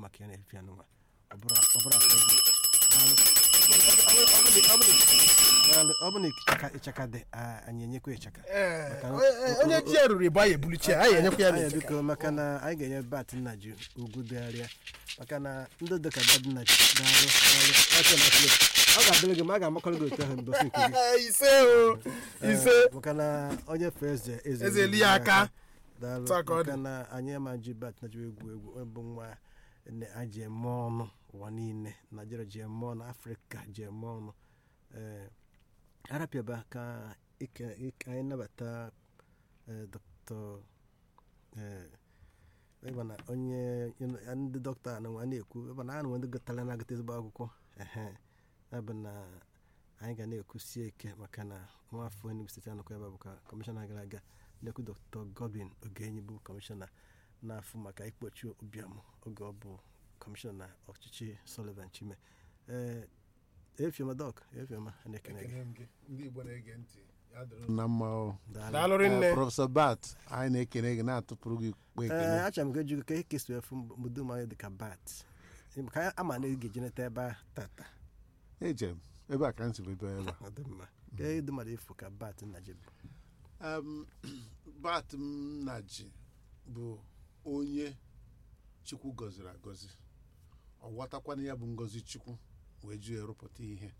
maka ya na-efe ya n'ụwa ọ bụrụ ọ bụrụ akpa ego Daalụ. Ọ bụ- ọ bụ- ọ bụ- ọ bụ- daalụ. ọ bụ na ịchaka ịchaka dị a- anyị enyekwa ịchaka Maka na- onye ji ya ruru ịbụ anyị ebulichi ya anyị enyekwa ya Anyị n'ịchaka. biko maka na anyị ga-enye bat nna ji ugwu dịgharịa maka na ndị dịka bat nna ji daalụ daalụ Aka na plate. ọ ga-adịrị gị ma a ga-amakọrọ gị otu ahụ n'ụbọchị nke gị ise o ise Ee, maka na onye fe eze Eze eli ya aka. daalụ Otu a ka ọ dị. maka na anyị ama ji bat na ji egwu egwu ọ bụ nwa ne- a ji eme ọnụ ụwa niile naijiria ji eme ọnụ afrịka ji eme ọnụ ee arapịaba ka ike- ike- anyị nabata ee, dr ee ịma na onye ya ndị dọkịta na nwa na-ekwu ịma na a nwe ndị gụtara na-agụta ezigbo akwụkwọ ehe ya bụ na anyị ga na-ekwusie ike maka na nwafọ Enugu steeti anọkwa ebe a bụ ka kọmishọna gara aga na-ekwu dr godwin ogenyi bụ kọmishọna na-afụ maka ikpochi ụbịam oge ọ bụ kọmishọna ọchịchị sullivan chime ee efioma dọk efioma a na-ekene gị Ekene m gị. ndị igbo na-ege ntị ya dịrị na mma o daalụ daalụ rinne Eh, prọfesọ bat anyị na-ekene gị na-atụpụrụ gị kpe ee ekene achọrọ m ka ejugo ka ekesi efu mbudo anyị dịka bat ka anyị ama na ị ga-eji neta ebe a tata eje m ebe a ka m si bido ebe a ọ dị mma ka ịdị mmadụ ịfụ ka bat nna ji bụ Em, bat m na ji bụ onye chukwu gọziri agọzi ọ ghọtakwana ya bụ ngọzi chukwu wee ju ya rụpụta ihe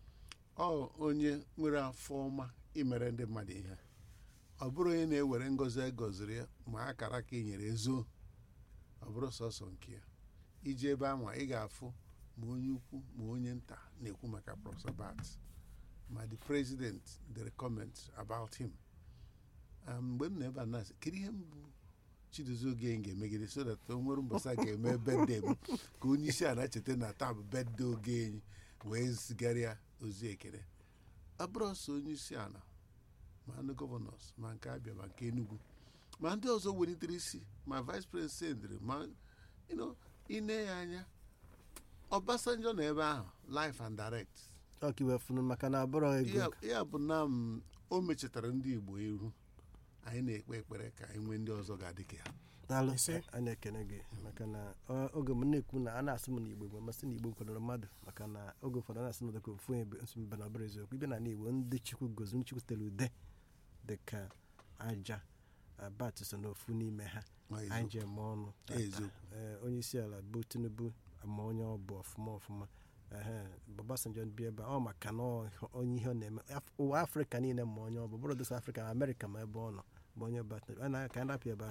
ọ onye nwere afọ ọma imere ndị mmadụ ihe ọ bụrụ onye na-ewere ngọzi e gọziri ya ma akara ka e nyere ezo ọ bụrụ sọsọ nke ya iji ebe anwa ị ga-afụ ma onye ukwu ma onye nta na-ekwu maka prọfesọ bat ma the president dere comment about him Um, mgbe m na ebe a na-asị kedu ihe m bụ chidozie oge ga-emegide so that o nwere mbọsa ga-eme bede m ka onye isi ala cheta na taa bụ bede oge enyi wee zigara ya ozi ekele ọ bụrụ ọsọ onye isi ala ma ndị gọvanọs ma nke abịa ma nke enugu ma ndị ọzọ welitere isi ma vice president ma you know, ine ya anya ọbasanjọ na ebe ahụ life and direct ọka iwe funu maka na abụrọ ego ya ya bụ na m o mechetara ndị igbo iru anyị na-ekpe ekpere ka anyị nwee ndị ọzọ ga-adị ka ya daalụ Ise. a na-ekene gị maka na ọ- oge m na-ekwu na a na-asị m na igbo gbe masị na igbo kwadoro mmadụ maka na oge ụfọdụ a na-asị na dịka ofu onye bụ nsị mba na ọbụrụ eziokwu ibe na igbo ndị chukwu gozi chukwu tere ude dịka aja bat so n'ofu n'ime ha Ma anyị eziokwu. ji eme ọnụ tata. Eziokwu. Ee, onye isi ala bụ tinubu ama onye ọ bụ ọfụma ọfụma ehe Obasanjo bi ebe a, ọ maka na ọ onye ihe ọ na-eme Af- ụwa afrịka niile ma onye ọ bụ bụrụ dosa afrịka na amerịka ma ebe ọ nọ bụ onye bat a na ka anyị rapụ ebe a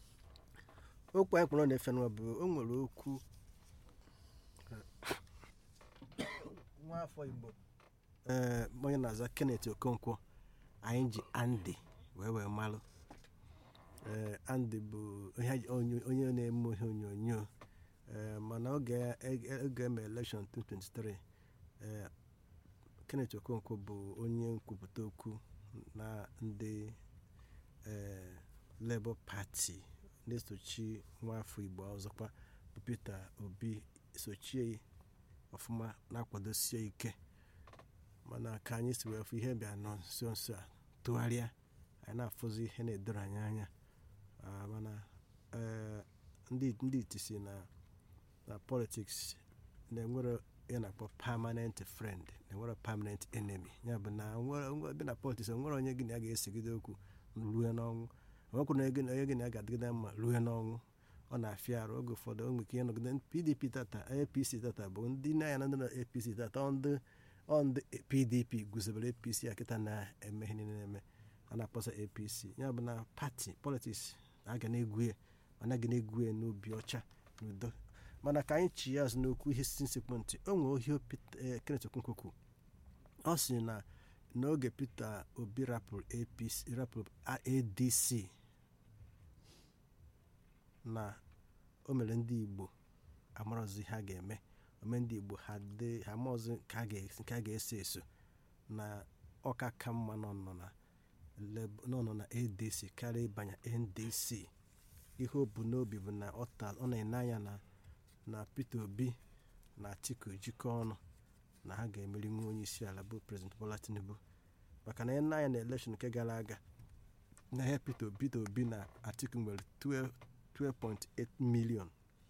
okwu anyị kpọrọ na-efe n'ụwa bụ o nwere okwu nwa afọ igbo ee onye na-aza kenneth okonkwo anyị ji andy wee wee malụ ee andy bụ ihe- onye onye na-eme ihe onyonyo ee mana oge oge eme elekshọn 2023 ee kenneth okonkwo bụ onye nkwupụta okwu na ndị ee labour party na-esochi nwafọ igbo ọzọkwa bụ peter obi sochie ọfụma na-akwadosie ike mana ka anyị si wee fụ ihe bịa nọ nso nso a tụgharịa anyị na-afụzi ihe na-edoro anyị anya Ah, mana eh, ndị ndị iti si na na politics na-enwere ihe na-akpọ permanent friend na-enwere permanent enemy ya bụ na nwere- nwere- ebe na politics enwere onye gị na ya ga-esigide okwu ruo n'ọnwụ enwekwu na onye onye gị na ya ga-adịgide mma ruo n'ọnwụ ọ na-afịa arụ oge ụfọdụ o nwere ike ịnọgide pdp tata apc tata bụ ndị na ya na ndị na apc tata ọ ndị ọ ndị pdp guzobere apc a kịta na-eme ihe niile na-eme a na-akpọsa apc ya bụ na pati politiks aga na-egwu ya anaghị na-egwu ya n'obi ọcha n'udo mana ka anyị chi ya azụ n'okwu ihe si nsekwu ntị o nwere ohio kenneth okonkwo kwuru ọ sị na n'oge peter obi rapụrụ apc rapụrụ adc na o mere ndị igbo amarọzi ha ga-eme ome ndị igbo ha dị ha amaọzi nke a ga- nke a ga-eso eso na ọka ka mma nọ nọ na Leb- nọ nọ na adc karịa ịbanye ndc ihe o bu n'obi bụ na ọ ta- ọ na-ene anya na na peter obi na atiku jikọ ọnụ na ha ga-emeri nwa onye isi ala bụ prezident bola tinubu maka na ene anya na elekshọn nke gara aga na ihe peter obi peter obi na atiku nwere 12 12.8 million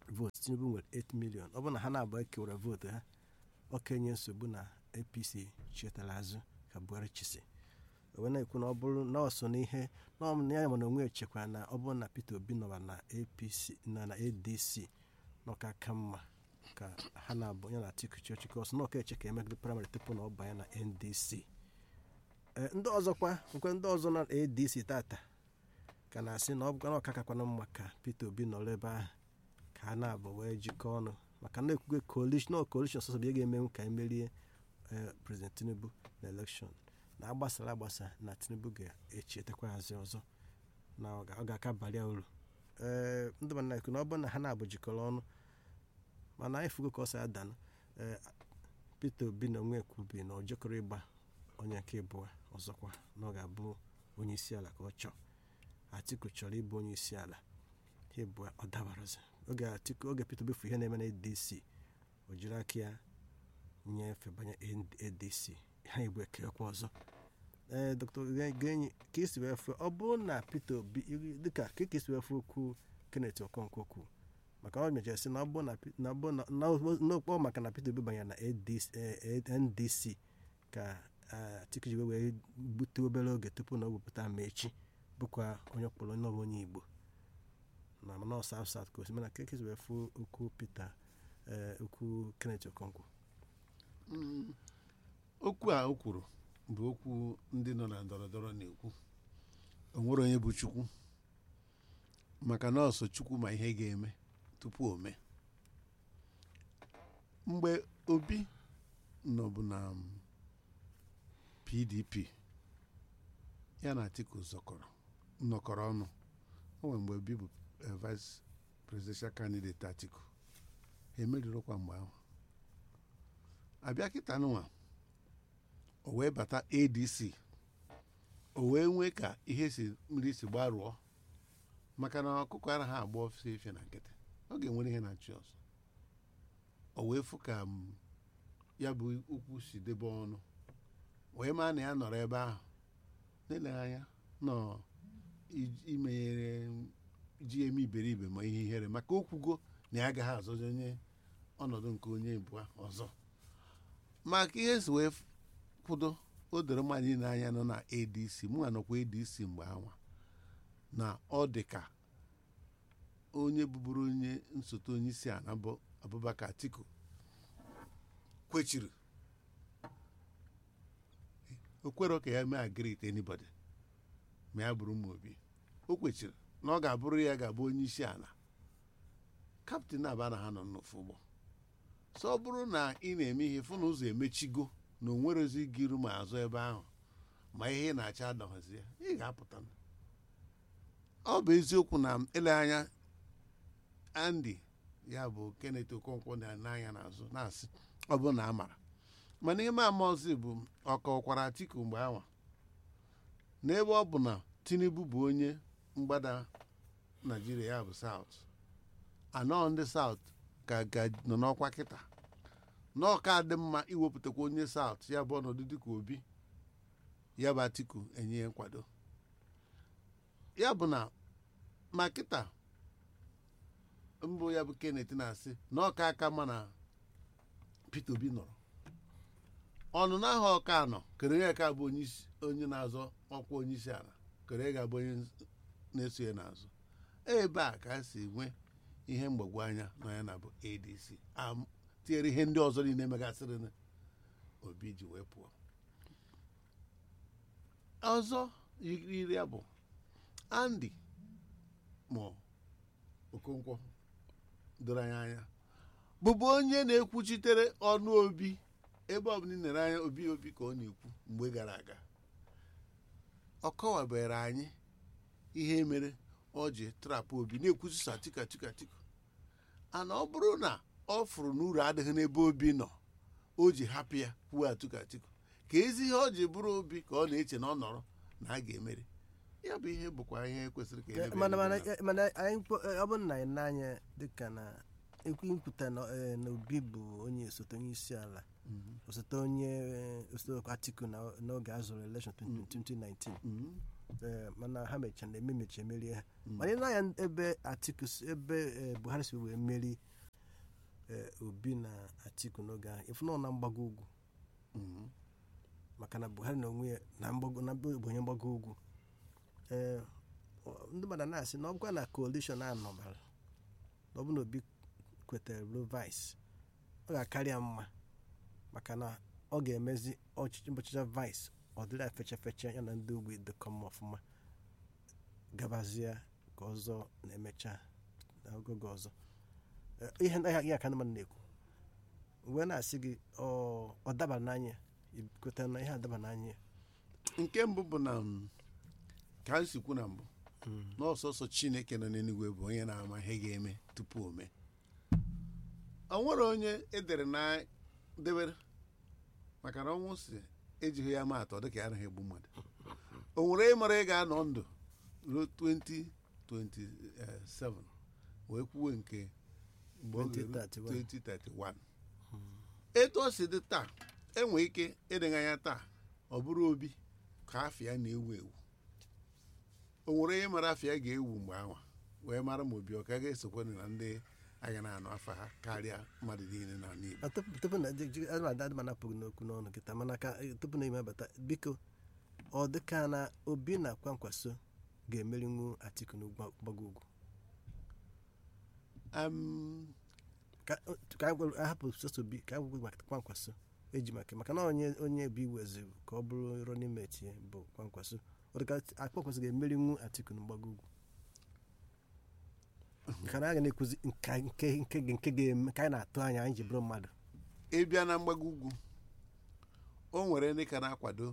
vootu tinubu nwere 8 million ọ bụrụ na ha na-abụọ ekewara vootu ha okenye nsogbu na apc chetara azụ ka buhari chisi wee na-ekwu na ọ bụrụ na ọ so n'ihe na ọ na ya mana onwe echekwa na ọ bụrụ na peter obi nọba na apc na na adc n'ọka ka mma ka ha na-abụ ya na atiku chịọchịkọ ọsọ n'ọka eche ka emegide praịmarị tupu na ọ banye na ndc ee ndị ọzọkwa nkwe ndị ọzọ na adc tata ka na-asị na ọ bụkwa na ọka kakwana mma ka peter obi nọrọ ebe ahụ ka ha na-abụ wee jikọọ ọnụ maka na ekwugo coalition coalition sọsọ bụ ihe ga-emenwu ka emerie ee president tinubu na elekshọn na agbasara agbasa na tinubu ga-echetakwa hazi ọzọ na ọ ga- ọ ga-aka baria uru ee ndị mana ekwu na ọ bụrụ na ha na-abụ jikọrọ ọnụ mana anyị fugo ka ọ si adanụ ee peter obi na onwe ekwubi na ọ jekọrọ ịgba onye nke ịbụọ ọzọkwa na ọ ga-abụ onye isi ala ka ọ chọọ atiku chọrọ ịbụ onye isi ala ha ịbụọ ọ dabarazi oge atiku oge peter obi fụ ihe na-eme na adc o jiri aka ya nyefee banye adc ha igbo ekekwa ọzọ ee dr genyi ka esi wee fụ ọ bụrụ na peter obi dịka ka ka esi wee fụ okwu kenneth okonkwo kwu maka ọ mechara sị na ọ bụrụ na Pe- na ọ bụrụ na na- n'okpọ maka na peter obi banyere na ADC eh, eh, ndc ka ah, atiku ji wee wee gbute obere oge tupu na o wepụta ma echi bụkwa onye kpọrọ onye ọbụ onye igbo na mana south south ka osimiri na ka ka esi wee fụ okwu peter eh, okwu kenneth okonkwo Mm, okwu a o kwuru bụ okwu ndị nọ na ndọrọ ndọrọ na-ekwu o nwere onye bụ chukwu maka na ọsọ chukwu ma ihe ga-eme tupu o mee mgbe obi nọbụ na um, pdp ya na atiku zọkọrọ nnọkọrọ ọnụ o nwere mgbe obi bụ eh, vice presidential candidate atiku ha emerirokwa mgbe ahụ abịa kịta nụnwa o wee bata adc o wee nwee ka ihe si mmiri si gbarụọ maka na ọkụkọ anaghị agba ofe efe na nkịtị ọ ga-enwere ihe na-achị ọzọ o wee fụ ka m, ya bụ ukwu si debe ọnụ wee maa na ya nọrọ ebe ahụ na-eleghị anya nọ i- imenyere ji eme iberibe ma ihe ihere maka okwugo na ya agaghị azọzi onye ọnọdụ nke onye abụọ ọzọ maka ihe si wee kwudo o doro mmadụ niile anya nọ na adc mụ nọkwa adc mgbe anwa na ọ dị ka onye bụbụrụ onye nsote onye isi ala bụ abubakar atiku kwechiri o kwero ka ya mee agrit anybody ma ya bụrụ ụmụ obi o kwechiri na ọ ga-abụrụ ya ga-abụ onye isi ala kaptịn aba na ha nọ n'ofu ụgbọ so ọ bụrụ na ị na-eme ihe fụ na ụzọ emechigo na onwerezi gị iru ma azụ ebe ahụ ma ihe ị na-acha adọghịzi ya ị ga-apụta ọ bụ eziokwu na ele anya Andy ya bụ Kenneth Okonkwo na n'anya n'azụ na-asị ọ bụ na amara mana ime amaozi bụ ọkọkwara Atiku mgbe anwa n'ebe ọ bụ na Tinubu bụ onye mgbada Naijiria ya bụ South anọ ndị South ka ga nọ n'ọkwa kịta n'ọka dị mma iwepụtakwa onye South ya bụ ọnọdụ dịka Obi ya bụ Atiku enye ya nkwado ya bụ na ma kịta mbụ ya bụ Kenneth na-asị na ọka aka ma na Peter Obi nọrọ ọnụ n'ahụ ọka nọ kere ya ka bụ onye isi- onye na-azọ ọkwa onye isi ala kere ga-abụ onye na-eso ya n'azụ ebe a ka a si nwee ihe mgbagwo anya na ya na bụ adc Am- tinyere ihe ndị ọzọ niile megasịrị na obi ji wee pụọ ọzọ yiri ya bụ Andy ma Okonkwo doro anya anya bụbu onye na-ekwuchitere ọnụ obi ebe ọbụla ị nere anya obi obi ka ọ na-ekwu mgbe gara aga ọ kọwabere anyị ihe mere ọ ji trapụ obi na-ekwuchisa tika tika tika ana ọ bụrụ na ọ fụrụ na uru adịghị n'ebe obi nọ o ji hapụ ya kwuo atiku atiku ka ezi ihe ọ ji bụrụ obi ka ọ na-eche na ọ nọrọ na a ga-emeri ya bụ ihe bụkwa ihe kwesịrị ka elebe mana mana elebe mana anyị mkpo- ọ bụrụ na anyị n'anya dịka na ekwu nkwuta na eh, na obi bụ onye osote onye isi ala Mhm. osote onye eh, osote Atiku na n'oge a zụrụ election 2019 Mhm. ee, mana ha mechara eme mechi emerie ha mana ị na-anya ebe atiku si- ebe ee, buhari si wee meri ee, obi na atiku n'oge ahụ ịfụ na ọ na mgbago ugwu Mhm. maka na buhari na onwe ya na mgbago na bụ onye mgbago ugwu ee ọ- ndị mmadụ na-asị na ọ gwa na coalition a nọbara na ọ bụ na obi kwetere bụrụ vice ọ ga-akarị ya mma maka na ọ ga-emezi ọchịchị ọchịchị vice ọ dịrị ya fecha fecha ya na ndị ogbe dịkọ mma ọfụma gabazie ka ọzọ na-emecha na ogoge ọzọ Eh, ihe ndị ahịa aka ndị mmadụ na-ekwu wee na-asị gị ọ ọ dabara n'anya ị kwetara na ihe adaba n'anya ya nke mbụ bụ na m, ka anyị si kwu na mbụ na ọsọsọ chineke nọ n'eluigwe bụ onye na-ama ihe ga-eme tupu o mee o nwere onye edere na debere maka na ọnwụ si ejighị ya maa atọ dịka ya anaghị egbu mmadụ o nwere ịmara ị ga-anọ ndụ ruo 2027 wee kwuwe nke mgbe ọ ga-eru 2031. 2031 etu o si dị taa enwere ike ịdịga ya taa ọ bụrụ obi ka afịa na-ewu ewu o nwere onye mara afịa ga-ewu mgbe anwa wee mara ma obi ọ ka ga-esokwa na ndị aga na-anụ afa ha karịa mmadụ niile na ala Igbo Ah, tupu tupu na adịmadị mana apụghị n'okwu n'ọnụ kịta mana ka eh, tupu na ime abata biko ọ dịka na obi na kwankwaso ga-emerinwu atiku n'ụgbọgụ ugwu Am, ka ka anyị gwara- ahapụ sọsọ obi ka anyị gwara maka kwankwaso eji maka maka na onye onye bi weziri ka ọ bụrụ running mate ya bụ kwankwaso ọ dịka kwankwaso ga-emerinwu atiku n'ụgbọgụ ugwu ka na aga na-ekwuzi nka nke nke nke ga-eme ka anyị na-atụ anya anyị ji bụrụ mmadụ ịbịa na mgbago ugwu o nwere ndị ka na-akwado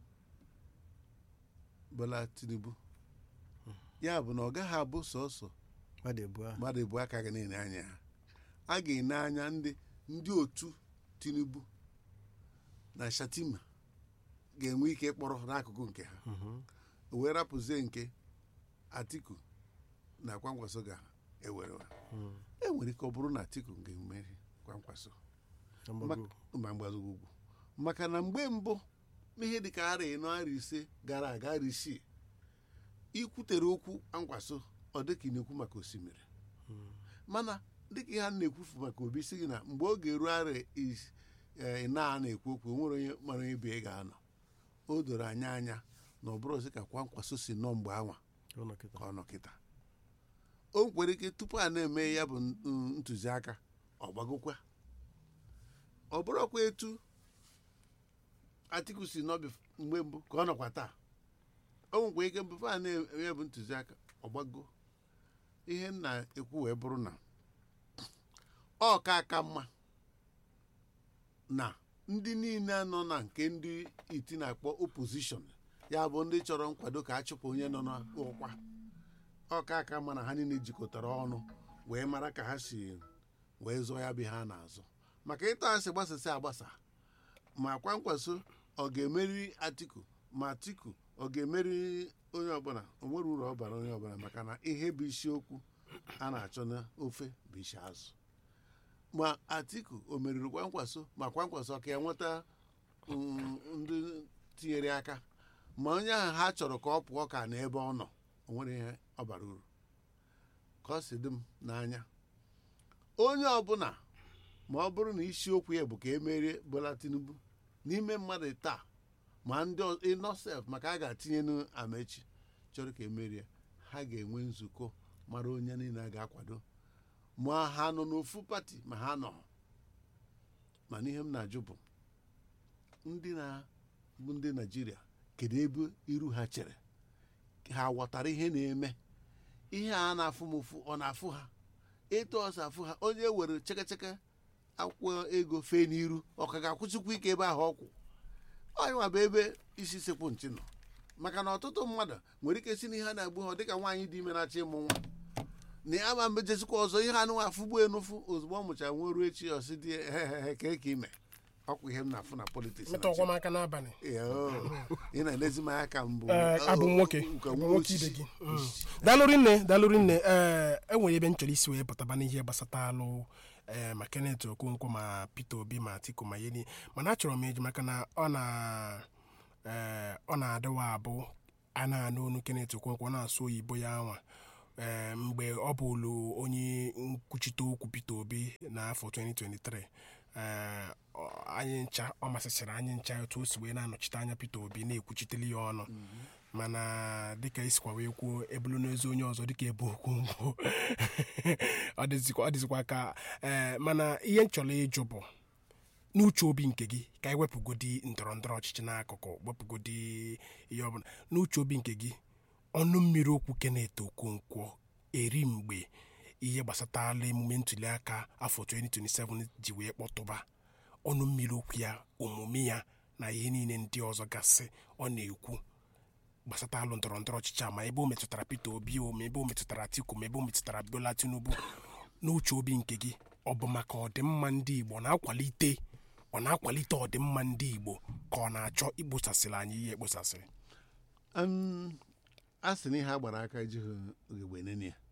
Bola Tinubu ya bụ na ọ gaghị abụ sọsọ mmadụ ebu ahụ mmadụ ebu aka ga na-ene anya ha a ga-ene anya ndị ndị otu Tinubu na Shatima ga-enwe ike ịkpọrọ n'akụkụ nke ha Mhm. o wee rapụzie nke Atiku na Kwankwaso ga-ewere Mm. e nwere ike ọ bụrụ na Atiku ga-emeri Kwankwaso Na mgbago ugwu. ma mgbago ugwu maka na mgbe mbụ ihe dịka ara ịnọ ara ise gara aga ara isii ikwutere okwu Kwankwaso ọ dịka ị na-ekwu maka osimiri mana dịka ihe a na-ekwufu maka obi si gị na mgbe ọ ga-eru ara is- eh, ịna a na-ekwu okwu o nwere onye mara ebe ị ga-anọ o doro anya anya na ọ bụrụ ozi ka Kwankwaso si nọ mgbe anwa Ọ nọ kịta. ka ọ nọ kịta o nwere ike tupu a na-eme ya bụ n- ntụziaka ọ gbagokwa ọ bụrụkwa etu Atiku si nọbi mgbe mbụ ka ọ nọkwa taa o nwekwa ike mbụ a na-eme ya bụ ntụziaka ọ gbago ihe m na-ekwu wee bụrụ na ọ ka aka mma na ndị niile nọ na nke ndị iti na-akpọ opposition ya bụ ndị chọrọ nkwado ka a chụpụ onye nọ n'ụkwa ọka aka ma na ha niile jikọtara ọnụ wee mara ka ha si wee zụọ ya bụ ihe a na-azụ maka ịtọ asị gbasasị agbasa ma kwankwaso ọ ga-emeri atiku ma atiku ọ ga-emeri onye ọbụla o nwere uru ọ bara onye ọbụla maka na ihe bụ isiokwu a na-achọ n'ofe bụ isi azụ ma atiku o meriri kwankwaso ma kwankwaso ka ya nweta mm, ndị tinyere aka ma onye ahụ ha chọrọ ka ọ pụọ ka na ebe ọ nọ o nwere ihe ọ bara uru ka ọ si dị m n'anya onye ọbụla ma ọ bụrụ na isiokwu ya bụ ka e merie Bola Tinubu n'ime mmadụ taa ma ndị ịnọsef maka a ga-atinye n'amechi chọrọ ka emerie ha ga-enwe nzukọ mara onye niile a ga-akwado ma ha nọ n'ofu pati ma ha nọ mana ihe m na-ajụ bụ ndị na bụ ndị naijiria kedu ebe iru ha chere ha ghọtara ihe na-eme ihe a na-afụ m ụfụ ọ na-afụ ha etu ọsọ afụ ha onye were chekecheke akwụkwọ ego fee n'iru ọ ka ga-akwụsịkwa ike ebe ahụ ọkwụ ọnyịnwa bụ ebe isi sekwu nchi nọ maka na ọtụtụ mmadụ nwere ike si n'ihe a na-egbu ha dịka nwaanyị dị ime na-achọ ịmụ nwa na ya ma mbejezikwa ọzọ ihe anụnwa afụgbu enufu ozugbo ọ mụchara nwa ruo echi ọsị dị hehehe ka eke ime ọkwa ihe m na-afụ na politiks metụ ọkwa m aka n'abalị ị na-elezi m anya ka mbụ Ee, abụ m nwoke nke abụ nwa nwoke ibe osisi. gị Mm. daalụrị nne daalụrị nne ee enwere ebe m chọrọ isi wee pụtaba n'ihe gbasata alụ ee ma Kenneth Okonkwo ma Peter Obi ma Atiku ma Yeni mana achọrọ m eji maka na ọ na ee ọ na-adịwa abụ a na-anụ onu Kenneth Okonkwo na-asụ oyibo ya nwa ee mgbe ọ bụlu onye nkwuchite okwu Peter Obi n'afọ 2023 ee ọ- anyị ncha ọ masịsịrị anyị ncha otu o si wee na-anọchite anya Peter Obi na-ekwuchiteli ya ọnụ mana dịka isikwa wee kwuo ebulu n'ezi onye ọzọ dịka ebe okwu mbụ ọ dịzikwa ọ dịzikwa ka ee mana ihe m chọrọ ịjụ bụ n'uche obi nke gị ka anyị wepụgodi ndọrọ ndọrọ ọchịchị n'akụkụ wepụgodi ihe ọbụla n'uche obi nke gị ọnụ mmiri okwu Kenneth Okonkwo eri mgbe ihe gbasatala emume ntuliaka afọ 2027 ji wee kpọtụba ọnụ mmiri okwu ya omume ya na ihe niile ndị ọzọ gasị ọ na-ekwu gbasata alụ ndọrọ ndọrọ ọchịchị a ma ebe o metụtara Peter Obi o ma ebe o metụtara Atiku ma ebe o metụtara Bola Tinubu n'uche obi nke gị ọ bụ maka ọdịmma ndị Igbo ọ na-akwalite ọ na-akwalite ọdịmma ndị Igbo ka ọ na-achọ ikposasịrị anyị ihe ekposasịrị Um, a sị na ihe a gbara aka ejighị ugegbe nene ya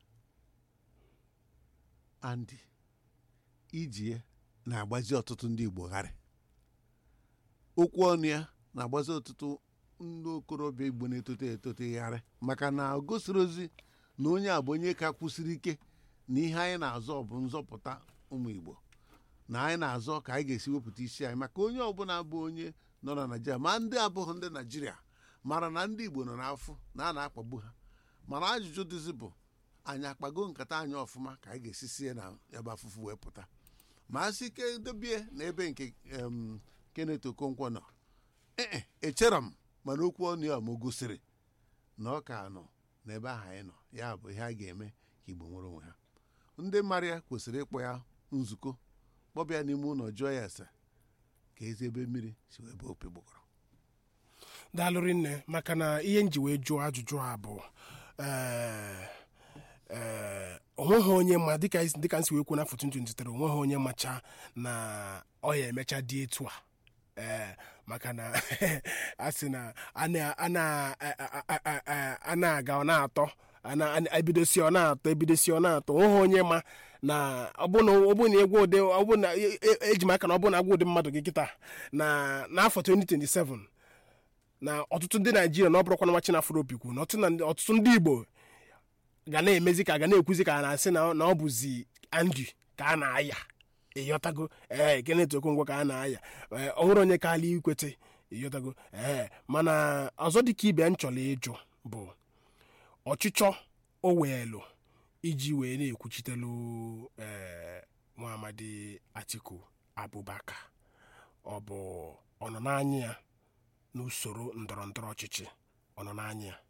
andị iji na-agbazi ọtụtụ ndị igbo gharị okwu ọnụ ya na-agbazi ọtụtụ ndị okorobịa igbo na-etote etote gharị maka na o gosiri ozi na onye a bụ onye ka kwụsiri ike na ihe anyị na-azọ bụ nzọpụta ụmụ igbo na anyị na-azọ ka anyị ga-esi wepụta isi anyị maka onye ọbụla bụ onye nọ na naijiria ma ndị abụghị ndị naijiria mara na ndị igbo nọ n'afọ na a na-akpagbu ha mana ajụjụ dịzi bụ anyị akpago nkata anyị ọfụma ka anyị ga-esi sie na ebe afụfụ wee pụta ma a sị ike dobie na ebe nke em, Kenneth Okonkwo nọ ee echera m mana okwu ọnụ ya ma o gosiri na ọ ka nọ n'ebe ahụ anyị nọ ya bụ ihe a ga-eme ka igbo nwere onwe ha ndị mmadụ ya kwesịrị ịkpọ ya nzukọ kpọbịa n'ime ụlọ jụọ ya ese ka ezi ebe mmiri si wee bụ opi gbogọrọ daalụrị nne maka na ihe nji wee jụọ ajụjụ a bụ ee, ee, onweghị onye ma dịka isi- dịka nsi wee kwuo n'afọ 2023 onweghị onye macha na ọ ya emecha dị etu a ee maka na a sị na a na- a na- a- a- a- a- a- a na-aga ọ na-atọ a na- a- ebidosi ọ na-atọ ebidosi ọ na-atọ onweghị onye ma na ọbụna ọbụna egwu ụdị ọbụna e- e- eji m aka na ọbụna agwa ụdị mmadụ gị kịta na n'afọ 2027 na ọtụtụ ndị naijiria na ọ bụrụkwa na nwa chinafro opi kwu na ọtụtụ na- ọtụtụ ndị igbo ga na-emezi ka ga na-ekwuzi ka a na-asị na na ọ bụzi andi ka a na-aya ịyọtago ee Kenneth Okonkwo ka a na-aya ee ọ nwere onye kaala ikwete ịyọtago ee mana ọzọ dịka ibe m chọrọ ịjụ bụ ọchịchọ o weelu iji wee na-ekwuchitelu ee nwa amadi Atiku Abubakar ọ bụ ọ nọ n'anya ya n'usoro ndọrọ ndọrọ ọchịchị ọ nọ n'anya ya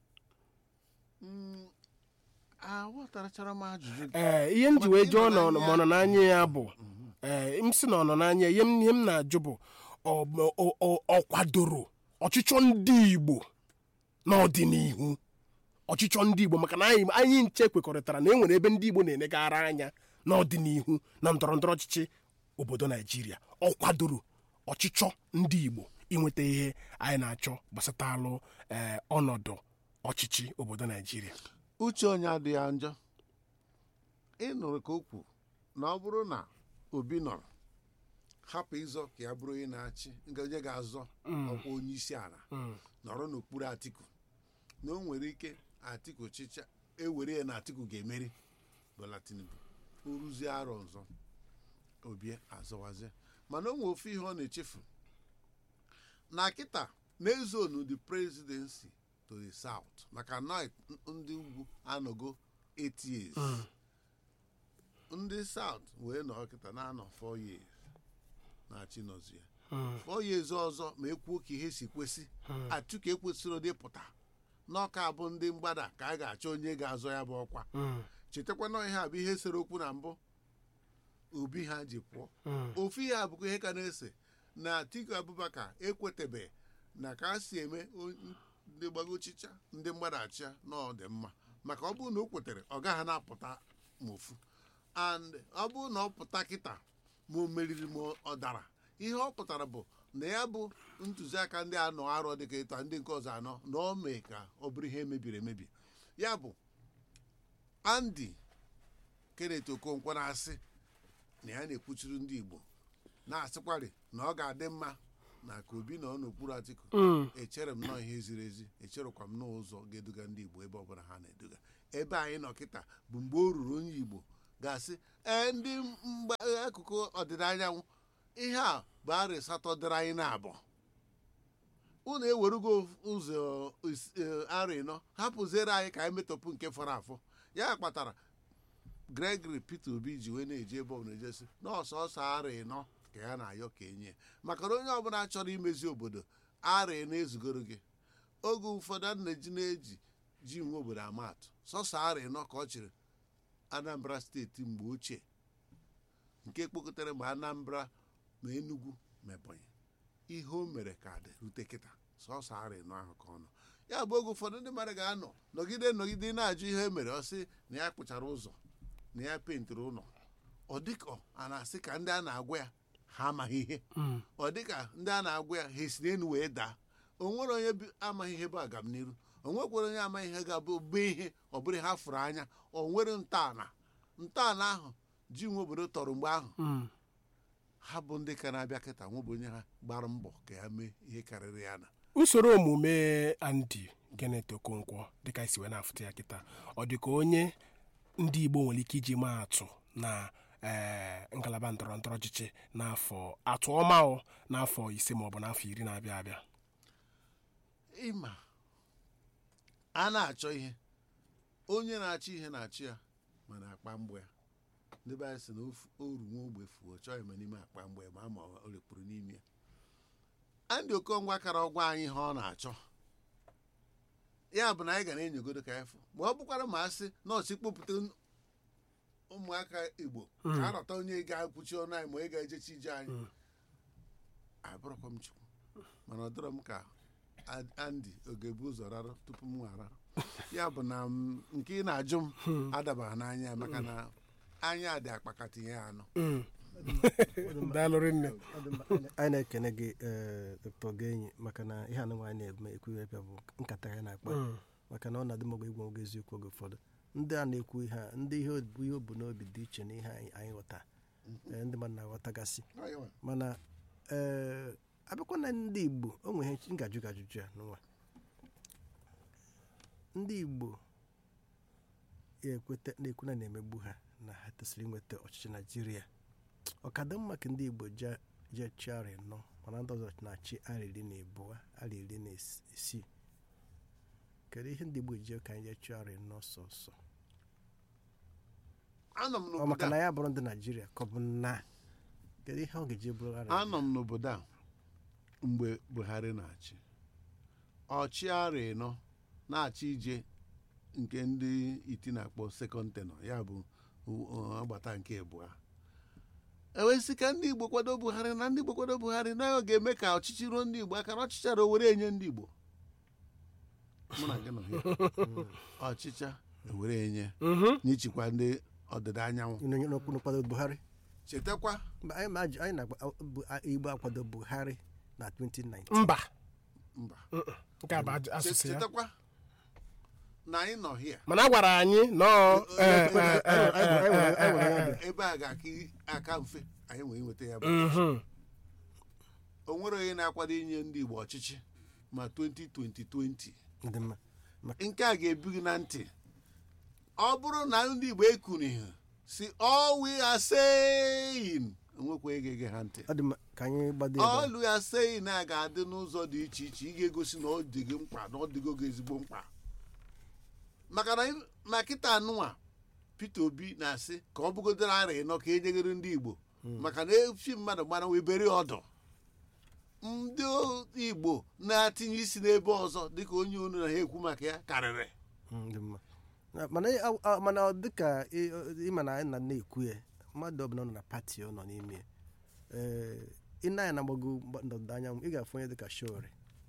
aghọtarachara m ajụjụ gị ee ihe m ji wee jụọ na ọ nọ- ma ọ nọ n'anya ya bụ ee m sị na ọ nọ n'anya ya ihe m ihe m na-ajụ bụ ọ ọ- ọ- ọ kwadoro ọchịchọ ndị Igbo n'ọdịnihu ọchịchọ ndị Igbo maka na anyị anyị nche kwekọrịtara na e nwere ebe ndị Igbo na-enegara anya n'ọdịnihu na ndọrọ ndọrọ ọchịchị obodo Naijiria ọ kwadoro ọchịchọ ndị Igbo inweta ihe anyị na-achọ gbasatalụ ee ọnọdụ ọchịchị obodo Naijiria uche onye adịghị njọ ị nụrụ ka o kwu na ọ bụrụ na obi nọrọ hapụ ịzọ ka ya bụrụ onye na-achị nke onye ga-azọ ọkwa onye isi ala nọrọ n'okpuru atiku na o nwere ike atiku chịcha ewere ya na atiku ga-emeri Bola Tinubu o ruzie arọ ọzọ obi azọwazie mana o nwere ofe ihe ọ na-echefu na kịta na-ezonu the presidency to the south maka na ndị ugwu anọgo 8 years ndị south wee nọ kịta na-anọ 4 years na-achị nọzie 4 years ọzọ ma ekwuo ka ihe si kwesị Atiku ekwesịrị ụdị pụta n'ọka bụ ndị mgbada ka a ga-achọ onye ga-azọ ya bụ ọkwa chetakwa na ihe a bụ ihe sere okwu na mbụ obi ha ji pụọ ofu ihe a bụkwa ihe ka na-ese na Atiku Abubakar ekwetebe na ka a si eme o- ndị gbagochicha ndị mmadụ achịa na ọ dị mma maka ọ bụrụ na o kwetere ọ gaghị na-apụta ma ofu and ọ bụrụ na ọ pụta kịta ma o meriri ma ọ dara ihe ọ pụtara bụ na ya bụ ntụziaka ndị anọ arọ dịka ịta ndị nke ọzọ anọ na ọ mee ka ọ bụrụ ihe mebiri emebi ya bụ Andy Kenneth Okonkwo na-asị na ya na-ekwuchiri ndị Igbo na-asịkwari na ọ ga-adị mma na ka obi nọ n'okpuru atiku Mm. echere m nọọ ihe ziri ezi echerekwa m n'ụzọ ga-eduga ndị igbo ebe ọbụla ha na-eduga ebe anyị nọ kịta bụ mgbe o ruru onye igbo ga-asị ee ndị mgba akụkụ ọdịda anyanwụ ihe a bụ arị asatọ dịrị anyị na-abụ unu ewerugo ụzọ is- eh, arị nọ hapụziere anyị ka anyị metọpụ nke fọrọ afọ ya kpatara gregory peter obi ji wee na-eji ebe ọbụla ejesi n'ọsọsọ arị nọ ka ya na-ayọ ka enye maka na onye ọbụla chọrọ imezi obodo arị na-ezugoro gị oge ụfọdụ a na-eji na-eji ji nwe obodo amatụ sọsọ arị nọ ka ọ chịrị anambra steeti mgbe ochie nke kpokọtara ma anambra ma enugu ma ebonyi ihe o mere ka dị rute kịta sọsọ arị nọ ahụ ka ọ nọ ya bụ oge ụfọdụ ndị mmadụ ga-anọ nọgide nọgide na-ajụ ihe e mere ọ sị na ya kpụchara ụzọ na ya pentịrị ụlọ ọ dịka a na-asị ka ndị a na-agwa ya ha amaghị ihe Mm. ọ dịka ndị a na-agwa ya ha esi n'elu wee daa o nwere onye bi- amaghị ihe bụ agamniru o nwekwara onye amaghị ihe ga-abụ bụ ihe ọ bụrụ ha fụrụ anya o nwere ntọala ntọala ahụ ji nwe obodo tọrọ mgbe ahụ Mm. ha bụ ndị ka na-abịa kịta nwebụ onye ha gbara mbọ ka ya mee ihe karịrị ya na usoro omume Andy Kenneth Okonkwo dịka isi wee na-afụta ya kịta ọ dị ka onye ndị Igbo nwere ike iji maa atụ na ee, ngalaba ndọrọ ndọrọ ọchịchị n'afọ atụ ọma o n'afọ ise maọbụ n'afọ iri na-abịa abịa ịma a na-achọ ihe onye na-achọ ihe na-achọ ya mana akpa mgbọ ya ndị be anyị sị na ofu- oru nwa ogbe fuo chọọ eme n'ime akpa mgbọ ya ma ama o lekpuru n'ime ya andị okongwa kara ọgwa anyị ihe ọ na-achọ ya bụ na anyị ga na-enyogodo ka efu ma ọ bụkwara ma a sị nọọsụ kpopụta n- ụmụaka igbo ka arọta onye ga-akwụchi ọnụ anyị ma onye ga-ejechi ije anyị abụrụkwa m chukwu mana ọ dịrọ m ka Ad- Andy ọ ga-ebu ụzọ rarụ tupu m ghara ya bụ na m- nke ị na-ajụ m adabaghị n'anya ya maka na anya dị akpakata ihe anọ daalụrị nne Ọ dị mma. anyị na-ekene gị ee, dr genyi maka na ihe anụ nwaanyị na-eme ekwughepịa bụ nkata ya na-akpa Mm. maka na ọ na-adị mọgụ igwe nwoge eziokwu oge ụfọdụ ndị a na-ekwu ihe a ndị ihe bụ ihe o bu n'obi dị iche na ihe anyị anyị ghọta Ee, ndị mmadụ na-aghọtagasị mana ee abịakwa na ndị igbo o nwere ihe ngajụ gajụjụ ya n'ụwa ndị igbo ya ekweta na-ekwu na na-emegbu ha na ha tosiri inweta ọchịchị naijiria ọ ka dị mma ka ndị igbo je- jee chi arị nọ mana ndị ọzọ na-achị arị iri na abụọ arị iri na is- isii kedu ihe ndị igbo ji ka anyị jee chi arị nọ sọsọ anọ m ọ maka n'obodo na a ya bụrụ ndị naijiria ka ọ bụ na kedu ihe ọ ga-eji bụrụ arị anọ m n'obodo a mgbe buhari na-achị ọchịagha ịnọ na-achị ije nke ndị iti na-akpọ sekọnd tenọ ya bụ u- u- agbata nke abụọ ewesị ka ndị igbo kwado buhari na ndị igbo kwado buhari na ọ ga-eme ka ọchịchị ruo ndị igbo aka na ọchịchara o were enye ndị igbo mụ na gị nọ here. ọchịcha ewere enye Mhm. n'ichikwa ndị ọdịda anyanwụ Onye n'okwu n'ụkwado buhari chetakwa Mba, anyị ma ajụ- anyị na-agba bu- a- igbo akwado buhari na 2019 mba mba Mm-mm. nke a bụ ajụ- asụsụ ya chetakwa na anyị nọ here mana a gwara anyị nọọ eh, eh, eh, eh, eh, eh, eh, ebe a ga-aka aka mfe anyị nwere inweta ya bụ mhm. o nwere onye na-akwado inye ndị igbo ọchịchị ma 2020 dị mma nke a ga-ebu gị na ntị ọ bụrụ na ndị igbo ekunighị si all we are saying onwekwa ege ege ha ntị ọ dị mma ka anyị gbado ebe a. all we are saying a ga-adị n'ụzọ dị iche iche ị ga-egosi na ọ dị gị mkpa na ọ dịgo gị ezigbo mkpa maka na ị- ma kịta anụnwa Peter Obi na-asị ka ọ bụgodoro ara ịnọ ka enyegoro ndị Igbo maka na efi mmadụ gbara wee bere ọdụ ndị o- Igbo na-atinye isi n'ebe ọzọ dịka onye unu na ha ekwu maka ya karịrị Mm, dị mma Na- mana ị- a- mana ọ dịka ị- ịma na anyị na na-ekwu ya mmadụ ọbụla nọ na pati ọ nọ n'ime ya ee ị na-anya na mgbago ndọdọ anyanwụ ị ga-afụ onye dịka shore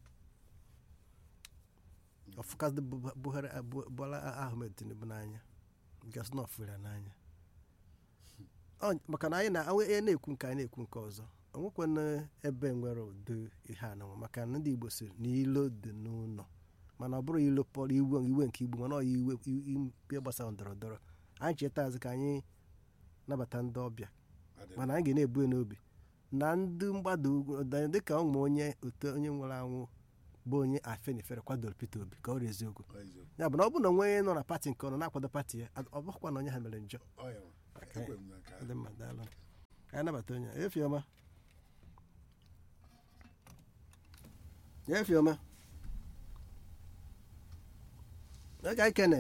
ọfụkasị buhari Bu- bola ahmed tinubu n'anya gasị na ọfụrụ ya n'anya Ọ- maka na anyị na onye na-ekwu nke anyị na-ekwu nke ọzọ onwekwana ebe nwere ụdị ihe ananwụ maka na ndị igbo si na ilo dị n'ụlọ mana ọ bụrụ ilo pọrọ iwe iwe nke igbo mana ọ iwe ihe gbasara ndọrọ ndọrọ anyị cheta azụ ka anyị nabata ndị ọbịa mana anyị ga na-ebu ya n'obi na ndị mgbada ugwu da- dịka ụmụ onye otu onye nwere anwụ bụ onye afenifere kwadoro Peter Obi ka ọ rịa eziokwu Ọ eziokwu. ya bụ na ọ bụ na onwe nọ na pati nke ọ nọ na-akwado pati ya ọ bụkwa na onye ha mere njọ Ọ ya nwa. Ekwe m na nke ahụ. dị mma daalụ ka anyị nabata onye a. efiọma efiọma oge anyị kene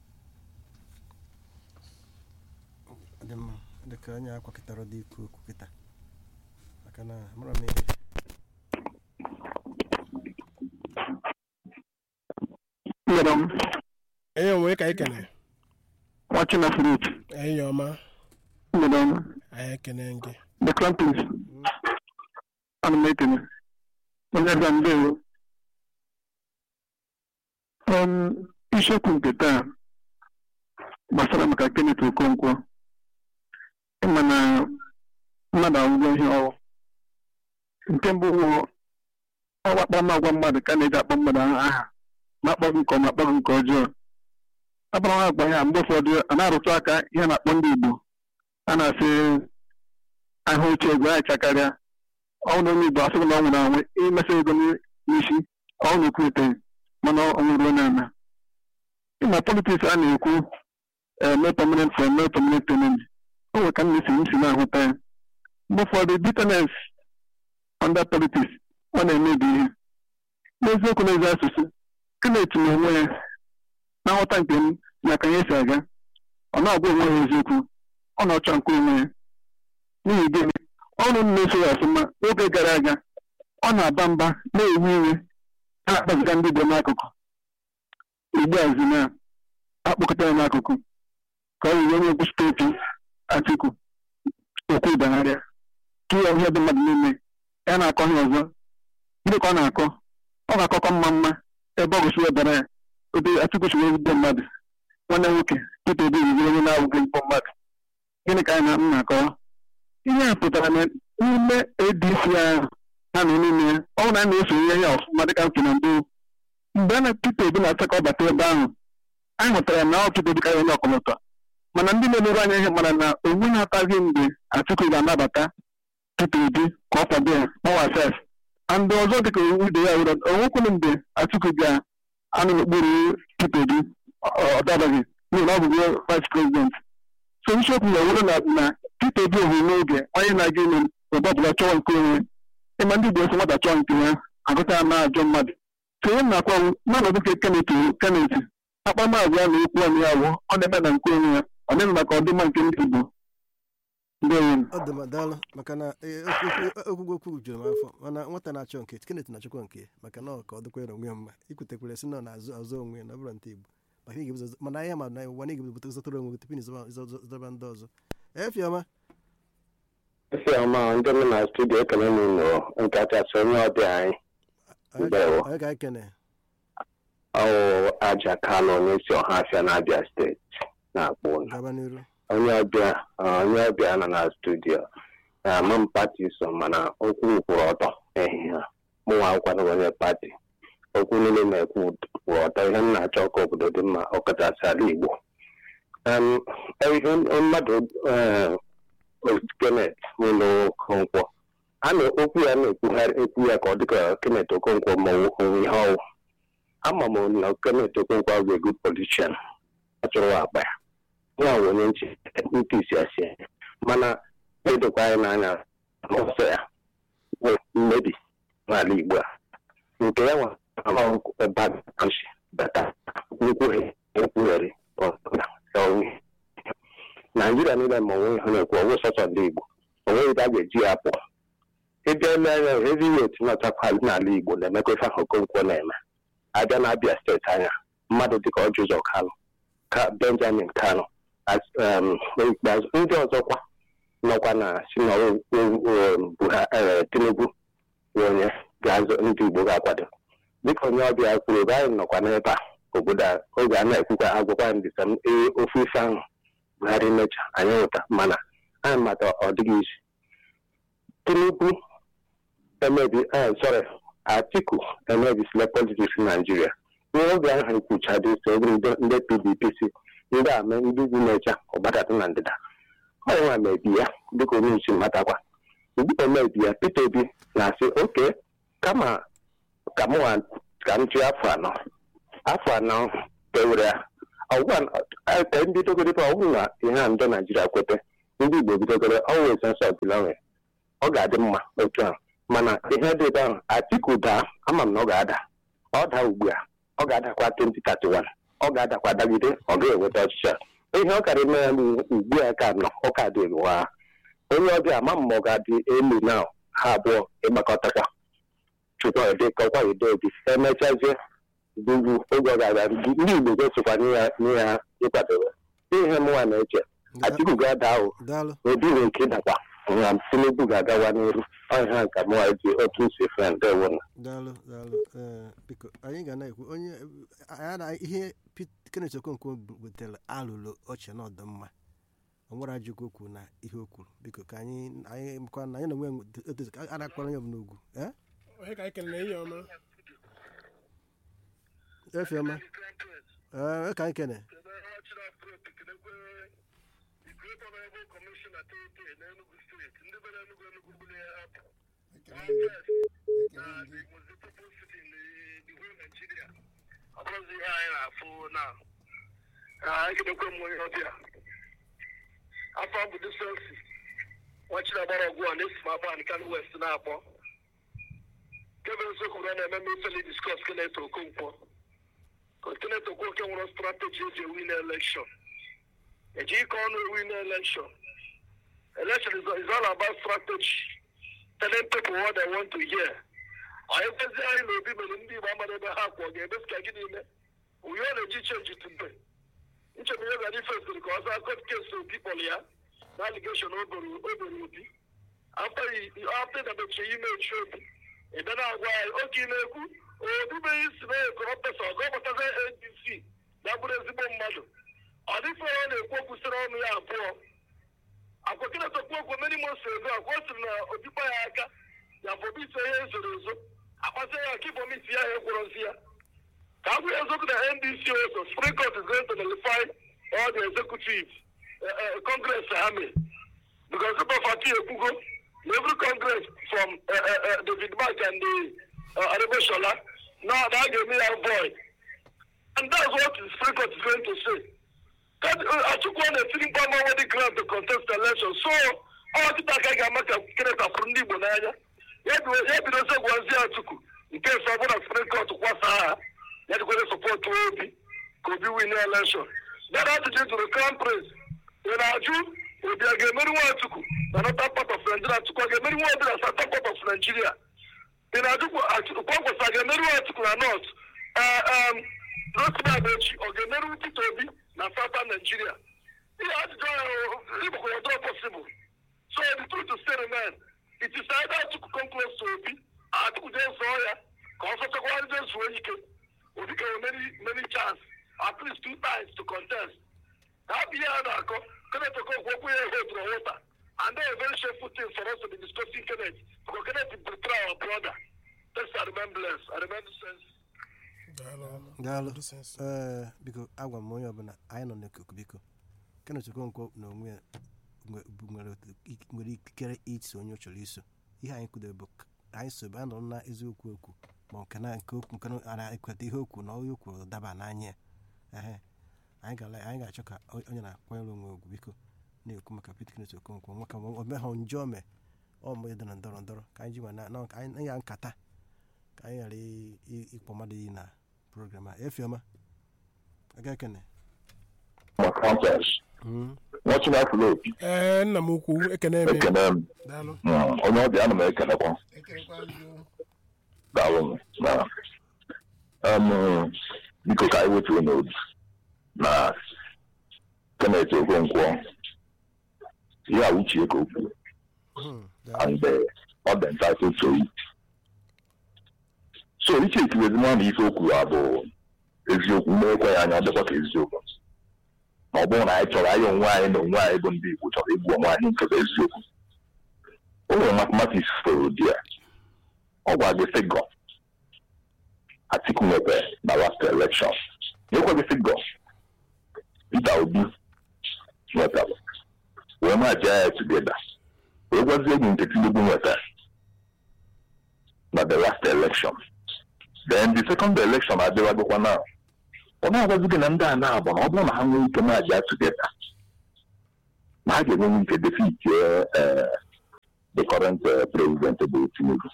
dị mma dịka onye akwakịtara dị ikwu okwu kịta maka na mara m ihe Madam, enyi onwe ka anyị kene watching a fruit. enyi ọma Madam, anyị ekene gị the crumpets. I'm making it. Onye ga ndewo. Um, isiokwu nke taa gbasara maka Kenneth Okonkwo. Ịma na mmadụ agwụgwọ ihe ọwụ. Nke mbụ wụ ọwa akparamagwa mmadụ ka a na-eji akpọ mmadụ aha ma akpọ gị nke ọma akpọ gị nke ọjọọ. akparamagwa ya mgbe ụfọdụ a na-arụtụ aka ihe a na-akpọ ndị Igbo a na-asị ahụ uche ego ya chakarịa ọnwụ na onye Igbo asịghị na ọ nwụrụ anwụ imesa ego n'isi ọnwụ na-ekwu eteghị mana ọ nwụrụ onye ana ịma politiks a na-ekwu eme permanent for eme permanent enemy o nwere ka m na-esi m si na-ahụta ya mgbe ụfọdụ bitterness under politics ọ na-emebi ihe n'eziokwu n'ezi asụsụ Kenneth na onwe ya na nghọta nke m na ka ihe si aga ọ na-agwa onwe ya eziokwu ọ na-ọchọ nke onwe ya n'ihi gịnị ọrụ m na-eso ya ọfụma oge gara aga ọ na-aba mba na-ewe iwe na-akpaziga ndị Igbo n'akụkụ igbeazụ na akpọkọta ya n'akụkụ ka ọ riri onye egwu steeti Atiku okwu dagharịa tụọ ya ihe dị mmadụ niile ya na-akọ ihe ọzọ gịnị ka ọ na-akọ ọ ga-akọkọ mma mma ebe ọ gụsị webara ya obi Atiku siri ezigbo mmadụ nwanne nwoke Peter Obi riri onye na-awụghị ezigbo mmadụ gịnị ka anyị na m na-akọwa ihe a pụtara na n'ime ADC ahụ ha nọ n'ime ya ọ bụrụ na a na-eso ihe ya ọfụma dịka m na mbụ mgbe a na Peter Obi na-asa ka ọ bata ebe ahụ anyị hụtara na ọ Peter Obi karịa onye ọkọlọtọ mana ndị na-emere anya ihe mara na onwe na-ataghị mgbe Atiku ga-anabata Peter Obi ka ọ kwado ya ọnwa sef and ọzọ dịka ibe ya were onwekwuru mgbe Atiku ga-anọ n'okpuru Peter Obi ọ dabaghị n'ihi na ọ bụgo vice president so isiokwu ya were na na Peter Obi ohuru n'oge onye na-aga ime obodo ọbụla chọọ nke onwe ịma ndị Igbo esi nwata chọọ nke ya agụta ya na-ajọ mmadụ so ihe m na-akwa n'ọnọdụ nke Kenneth Kenneth akpamagwa na okwu ọnụ ya wụ ọ na-eme na nke onwe ya ọ na-eme maka ọdịmma nke ndị Igbo ndewo ọ dị m daalụ maka na ee, okwu- okwu- okwugwu okwu juru m afọ mana nwata na-achọ nke Kenneth na-achọkwa nke ya, maka na ọ ka ọ dịkwara onwe ya mma ikwutekwara si na ọ na-azụ azụ onwe ya na ọ bụrụ nta Igbo maka ị ga-ebuzo mana ahịa ma na ụwa na ịga-ebuzo zọtara onwe gị tupu na ịzọba- ịzọ- ịzọba ndị ọzọ efiọma esi ọma ndị nọ na studio ekele m unu nke kachasị onye ọbịa anyị Ndewo. onye ka anyị kene ọwụ aja kanụ n'isi ọhafịa na-abịa steeti na-akpọ unu gaba n'iru onye ọbịa onye ọbịa nọ na studio ama m pati so mana okwu kwụrụ ọtọ ehihie a mụnwa akwadoro onye pati okwu niile na-ekwu kwụrụ ọtọ ihe m na-achọ ka obodo dị mma ọkachasị ala Igbo Em, ihe mmadụ eh, Kenneth ụlọ Okonkwo a na okwu ya na-ekwugharị ekwu ya ka ọ dịka Kenneth Okonkwo ma onwe ihe ọwụ ama m na Kenneth Okonkwo bụ a good politician achọrọ akpa ya nwa bụ onye nche ntị isi asị ya mana edokwa anyị n'anya n'ọsọ ya bụ mmebi n'ala Igbo a nke ya nwa bachi bata nkwughe nkwughere onwe naijiria niile ma onwe ihe na-ekwu ọgwụ sọsọ ndị Igbo onweghị ebe a ga-eji ya pụọ ịbịa ele anya heavyweight nọchakwalị n'ala Igbo na-emekwa ife ahụ Okonkwo na-eme abịa na Abia steeti anya mmadụ dịka Ọjị Ụzọ Kalụ ka Benjamin Kanu as- um, n'ikpeazụ ndị ọzọkwa nọkwa na si na o- o- o- Buha- eh, Tinubu bụ onye ga-azụ ndị Igbo ga-akwado dịka onye ọbịa kwuru ebe anyị nọkwa n'ebe a obodo a oge a na-ekwukwa agwakwa ndị sam ee ofe ife ahụ Buhari mecha anyị nwụta mana anyị mata ọ dịghị isi Tinubu emebi eh, sorry Atiku emebisila politiks Naijiria ihe oge ahụ ekwuchadị so oge ndị ndị PDP si ndị ame ndị ugwu na-echa ọgbadata na ndịda ọ nwa mebi ya dịka onye isi matakwa omebi ya Peter Obi na-asị oke kama ka m nwa ka m jụọ afọ anọ afọ anọ pewere ya ọgwụgwa ka ndị dogoro ọ bụrụ na ihe a ndị Naijiria kwete ndị Igbo bidogoro ọnwa sensọ ọbụla ọ ga-adị mma otu ahụ mana ihe dị ebe ahụ Atiku daa ama m na ọ ga-ada ọ daa ugbu a ọ ga-adakwa 2031 ọ ga-adakwa dagide ọ ga-enweta ọchịchị a ihe ọ kara eme ya ugbu a ka nọ ọ ka dị ụwa onye ọbịa ama m ma ọ ga-adị elu na ha abụọ ịgbakọtakwa tupu ọ dịkọkwa udo obi emechazie bụbu oge ọ ga-aga ndị Igbo gosokwa nye ya ịkwadoro ihe mụnwa na-eche Atiku ga-ada ahụ daalụ obi nwere nke ịdakwa nwa Tinubu ga-agawa n'iru ọhịa nke mụnwa ji otu nsi efe ndewo na daalụ daalụ ee biko anyị ga na-ekwu onye anyị na ihe Pete- Kenneth Okonkwo butere alụlụ ọchị na ọdịmma o nwere ajụkwa okwu na ihe o kwuru biko ka anyị anyị makwa na anyị na onwe otu a na-akpọrọ onye ọbụla ugwu ee onye ka anyị kelere ihe ọma efiọma ee ka anyị kene ọbụrụzi ihe anyị na-afụ na ekelekwe m onye ọbịa afọ bụ disensi nwachiri agbara ọgwụ a na-esi m agba nkan west na-akpọ kevin sokwuru na-eme m ifeli diskọs kenet okonkwo kenet okonkwo nwere strategy eji ewin elekshon eji ike ọnụ ewin elekshon election is, is all about strategy telling people what they want to hear anyị kwezi anyị na obi mere ndị igbo amara ebe ha kwụ ọ ga-eme ka gịnị ime uyo na-eji chenji tumbe nchebe ihe gara ifesiri ka ọzọ akọt kes obi kpọrọ ya na aligeshon o boro obi afta na mechie ime echi obi ebe na-agwa anyị oke na-ekwu obibeghị isi na ekọrọ pesa ọgọ gbataza adc na bụrụ ezigbo mmadụ ọ dịfe ọ na-ekwu okwu sịrị ọnụ ya abụọ akwakịrịtakwu okwu meri mos ego akwa o siri na obikpa ya aka ya bụ ise ihe ezoro ezo akpasị ya ka ibomiti ya ha ekworozi ya ka agwụ ya eziokwu na ndc also supreme court is going to nullify all the executive uh, uh, congress ha mee because super party ekwugo na every congress from uh, uh, uh, david mark and the uh, arabeshola na na a ga-eme ya void and that's what the supreme court is going to say achukwu ọ na-etiri mkpa ma wedi grant to contest election so ọ kịta ka a ga-ama ka keneta fụrụ ndị igbo n'anya ya bidozie gwazi atuku nke esi ọbụla supreme court kwasa ha ya jikwere sọpọtụ obi ka obi win election dara ajụjụ jụrụ crown prince ị na-ajụ obi a ga-emeri nwa atuku na northern part of nigeria atuku a ga-emeri nwa obi na southern part of nigeria ị na-ajụkwa kwasa a ga-emeri nwa atuku na north rotimi amechi ọ ga-emeri peter obi na southern nigeria ihe ajụjụ ahụ igbokwara ọdọ possible so the truth still remain it is either atuku come close to obi atuku jee zọọ ya ka ọ sọchakwa ndị zuo ike obi ka many many chance at least two times to contest ha bụ ihe a na-akọ kenneth okonkwo okwu ya hotụrụ wụta and then a very shameful thing for us to be discussing kenneth because kenneth betray our brother let's remain blessed I remain sense daalụ ee biko agwa m onye ọbụla anyị nọ n'ikuku biko Kenneth Okonkwo na onwe ya nwe- bụ- nwere otu- ik- nwere ikikere iso onye ọ chọrọ iso ihe anyị kwudere bụ k- anyị sobe anọ na eziokwu okwu ma nke na nke okwu nke na ara ekweta ihe okwu na onye okwu daba n'anya ya ehe anyị ga anyị ga-achọ ka o- onye na-akwanyere onwe ugwu biko na-ekwu maka Peter Kenneth Okonkwo nwa ka o meghọ njọ mee ọ mgbe dọrọ ndọrọ ndọrọ ka anyị ji nwa na na- ka anyị ya nkata ka anyị ghara ị- ị- ịkpọ mmadụ iyi na program a efiọma aga ekene ma conference Mm. nwachina afụla opi ee nna m ukwu ekene eme ekene m daalụ Mm, onye ọbịa ana m ekenekwa ekerekwa ndị o. daalụ m na em, biko ka anyị wetuo n'obi na Kenneth Okonkwo ihe a uche ka o kwuru Mm. daalụ. and uh, ọ dị entitled to it so iche ikiwezima na ife o kwuru a bụ eziokwu mmekwa ya anya ọ dịkwa ka eziokwu ma ọ bụrụ na anyị chọrọ anyị onwe anyị na onwe anyị bụ ndị Igbo chọrọ igbu onwe anyị nke bụ eziokwu o nwere mathematics foro di ya ọ gwa gị figọ Atiku nwebe na last election nyekwa gị figọ Peter Obi nwetara wee ma jee ya tugeda wee na-agwazi egwu nke tinubu nwetara na the last election then the second election adịwagokwa na ọ na-agwazi gị na ndị a na-abụ na ọ bụrụ na ha nwee ike na-aja tugeta na ha ga-enwe ike defeat uh, the current uh, president bụ tinubu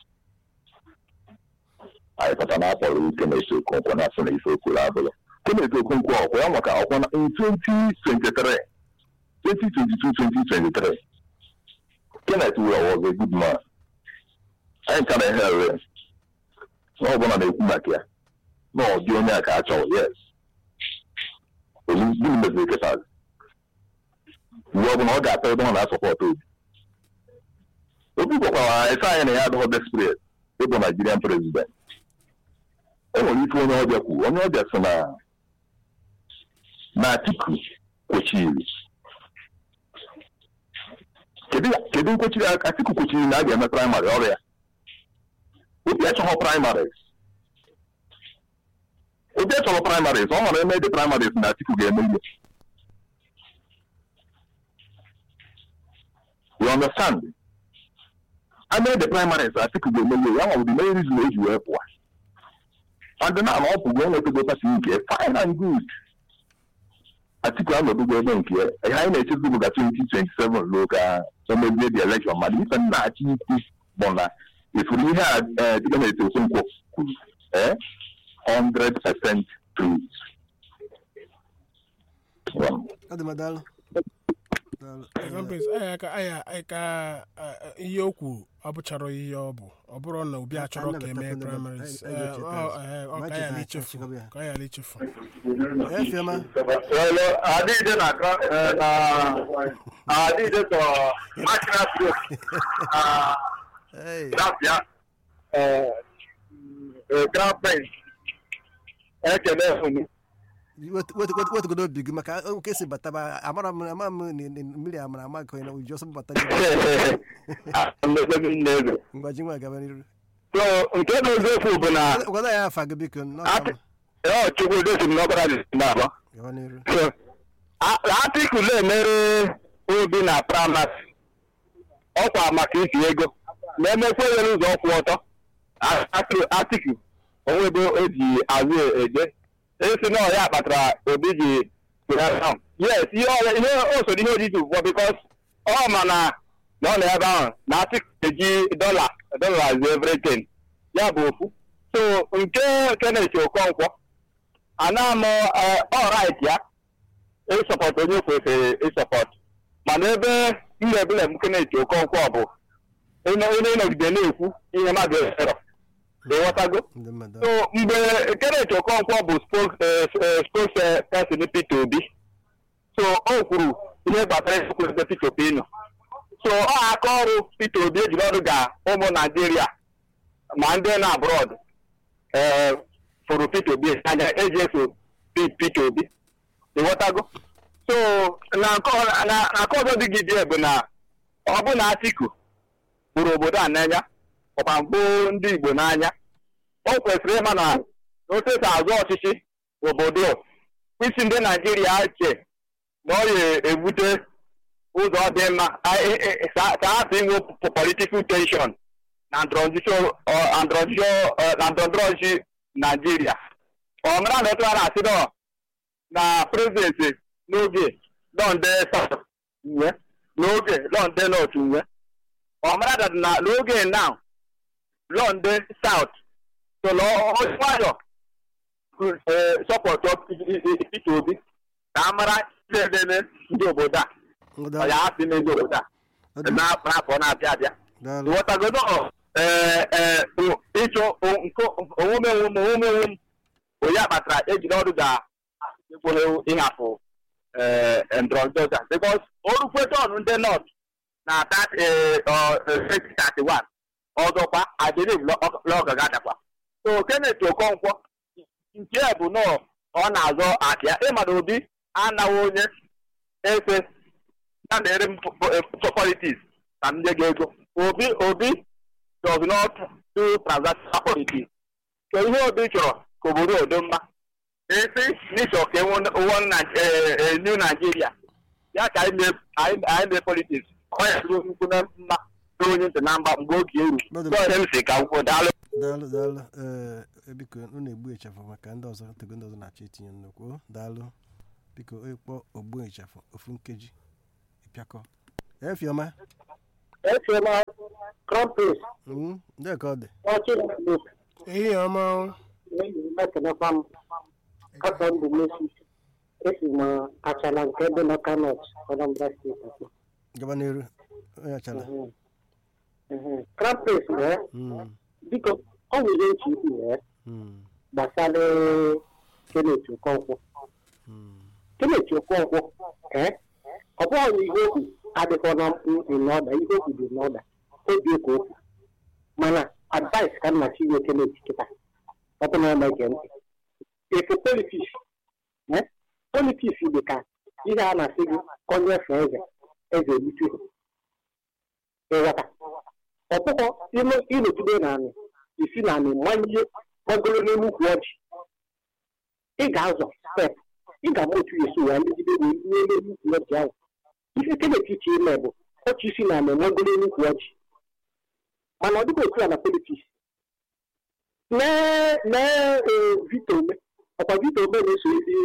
anyị pụta na akpọrọ Kenneth Okonkwo na asị na ife okwuru abụrụ Kenneth Okonkwo ọkwa ya maka ọkwa na in 2023 2022-2023 Kenneth Uwa was a good man anyị ka na ihe ere na ọbụla na-ekwu maka ya na ọ dị onye a ka a chọrọ yes gịnị meziri kịta uwe ọbụla ọ ga-ata ebe ọ na-asọpọtụ obi obi gwakwara ese anyị na ya adịghị desperate ịbụ Nigerian president e nwere ike onye ọbịa kwuru onye ọbịa sị na na Atiku kwechiri kedu nkwechiri Atiku kwechiri na a ga-eme praịmarị ọrịa obi achọghị praịmarị obi achọrọ praịmarị ọ mara eme dị praịmarị na Atiku ga-eme ihe you understand ame dị praịmarị Atiku ga-eme ihe ya nwere the main reason o ji wee pụọ and na na ọ pụgo enwetago pati nke fine and good Atiku anọdụgo ebe nke ya anyị na-echezi bụ ga 2027 ruo ka emezie the election mana ife nna achị ikwu bụ na ifuru ihe a dịka na eto Okonkwo kwuru ee 100% true ọ dị m daalụ daalụ Examples, anyị ka anyị anyị ka eh, ihe o kwu ọ bụchara ihe ọ bụ ọ bụrụ na obi achọrọ ka Anyị emee nabatakwa ndị primaries mmadụ. Anyị- anyị eh, ga-echeta ọ eh, ọ Ma ka ya cheta na-echefu achịkọba ya. ka ya na-echefu efiema adịghị na adịghị sọ national group Hey, Grafia Grand Prince ekele unu wetu- wetu- wetu- wetugodo obi gị maka nke si bataba amara m ama m na- na mmiri amara ama ka onye na uju ọsọ bata gị nne ngwaji nwa gaba n'iru so nke bụ eziokwu bụ na gwada ya afa gị biko n'ọka Ati- ọ chukwu dosi m n'ọbara dị n'abọ gaba n'iru So, a- Atiku na-emere obi na praịmarị ọkwa maka isi ego ma emekwa nwere ụzọ ọkwụ ọtọ A- Ati- Atiku onwe ebe o ji azụ eje esi na ọya kpatara obi ji pụrụ yes ihe ọ- ihe o so ihe ojiji ugbu bikos ọ ma na na ọ nọ ebe ahụ na Atiku eji dọla dọla everything ya bụ ofu so nke Kenneth Okonkwo ana m ọrit ya ịsọpọt onye kwesịrị ịsọpọt mana ebe mgbe ebule m Kenneth Okonkwo bụ onye onye nọgide na-ekwu ihe mmadụ erọ ịghọtago ndị mmadụ so mgbe Kenneth Okonkwo bụ spokesperson Peter Obi so o kwuru ihe gbasara ekwesị Peter Obi nọ so ọ aka ọrụ Peter Obi ejiri ọrụ ga ụmụ Naijiria ma ndị na abroad ee fụrụ Peter Obi anya eji eso Peter Obi ịghọtago so na nke ọ- na na nke ọzọ dị gị dị bụ na ọ bụ na Atiku hụrụ obodo a n'anya ọkwa mbụ ndị Igbo n'anya o kwesịrị ịma na otu esi azụ ọchịchị obodo isi ndị Naijiria che na ọ ga-ebute ụzọ dị mma a- e- e- ka ka ha si inwe political tension na ndọrọndọrọ ọ- na ndọrọndọrọ ọ, na ndọrọndọrọ ọchịchị Naijiria ọ mara na otu a na-asị nọ na prezidenti n'oge lọnde south nwe n'oge lọnde north nwe ọ mara that na n'oge now lọnde south so na nwayọ sọpọtụ Peter Obi ka a mara ihe na-eme ndị obodo a ọ daalụ ya asị ndị obodo a Ọ dị- na- n'afọ na-abịa abịa daalụ ịghọtagodo ee ee ịchọ nke onwome onwome onwome onwome onye a kpatara ejiri ọrụ ga ekwere ịhapụ ee ndọrọndọrọ bikos orukweta ọnụ ndị nọt na 2031 ọzọkwa adịrị lọga gadakwa so Kenneth Okonkwo nke a bụ nọọ ọ na-azọ akịa ịmana obi anaghị onye efe ya na-ere m politics ka m nye gị ego obi obi does not do transactional politics ka ihe obi chọrọ ka obodo odo mma esi n'ịchọ ka enwe new Nigeria ya ka anyị mee- anyị anyị mee politics ọ ya dịrị nnukwu na mma tụrụ onye ntị na mba mgbe oge eru Brother, bọọdụ m si ka akwụkwọ daalụ daalụ daalụ ee biko unu egbu ịchafụ maka ndị ọzọ tego ndị ọzọ na-achọ itinye nnukwu o, daalụ biko ịkpọ ogbu ịchafụ ofu nkeji ịpịakọ efiọma efiela kọmpis Mm, ndị ka ọ dị ọchịrị ehihie ọma o. mekenekwa m ọsọ ndụ mesis esi m achala nke dị na kanọt anambra steeti atọ gaba n'iru onye achala krampis wee Mm, biko ọ nwere otu ikwu wee mm, gbasara kenet okonkwo mm, kenet okonkwo ee ọ bụghị na ihe okwu adịghị na mkpu n'ọda ihe okwu dị n'ọda obi ka okwu mana advice ka nna chinye kenet kịta ọ bụ na ọ na-ege ntị efe politiks politiks dị ka ihe a na-asị gị onye fe eze eze erute ịghọta ọkpụkọ ịnọgide naanị isi naanị manye gbagoro n'elu ukwu ọjị ị ga-azọ step ị ga-ama otu esi wee megide wee ruo n'elu ukwu ọjị ahụ ife kenet iche ime bụ otu isi naanị gbagoro n'elu ukwu ọjị mana ọ dịghị otu a na politiks lee lee vito ome ọkwa vito ome na-eso ndị